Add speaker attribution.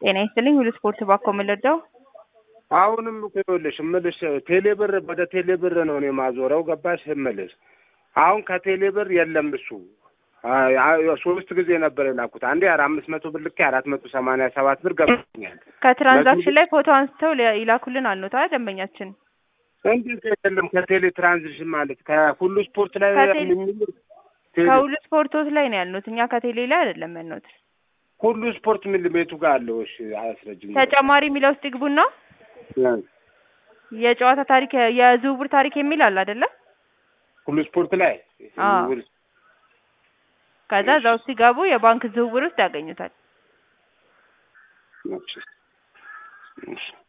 Speaker 1: ጤና ይስጥልኝ ሁሉ ስፖርት ባኮ የምልርዳው
Speaker 2: አሁንም እኮ ይኸውልሽ እምልሽ ቴሌብር ወደ ቴሌብር ነው እኔ ማዞረው ገባሽ እምልሽ አሁን ከቴሌብር የለም እሱ ሶስት ጊዜ ነበር የላኩት አንዴ አምስት መቶ ብር ልኬ አራት መቶ ሰማንያ ሰባት ብር ገብቶኛል
Speaker 1: ከትራንዛክሽን ላይ ፎቶ አንስተው ሊ- ይላኩልን አልኖታ ደንበኛችን
Speaker 2: እንዴት አይደለም ከቴሌ ትራንዚሽን ማለት ከሁሉ ስፖርት ላይ
Speaker 1: ከቴሌ-
Speaker 2: የሚል-
Speaker 1: ከሁሉ ስፖርቶች ላይ ነው ያልኑት እኛ ከቴሌ ላይ አይደለም ያልኑት
Speaker 2: ሁሉ ስፖርት ምን ቤቱ ጋር አለው እሺ አያስረጅም
Speaker 1: ተጨማሪ የሚለው ውስጥ ይግቡና የጨዋታ ታሪክ የዝውውር ታሪክ የሚል አለ አይደለ
Speaker 2: ሁሉ ስፖርት ላይ
Speaker 1: አዎ። ከዛ እዛ ውስጥ ሲገቡ የባንክ ዝውውር ውስጥ ያገኙታል
Speaker 2: እሺ። እሺ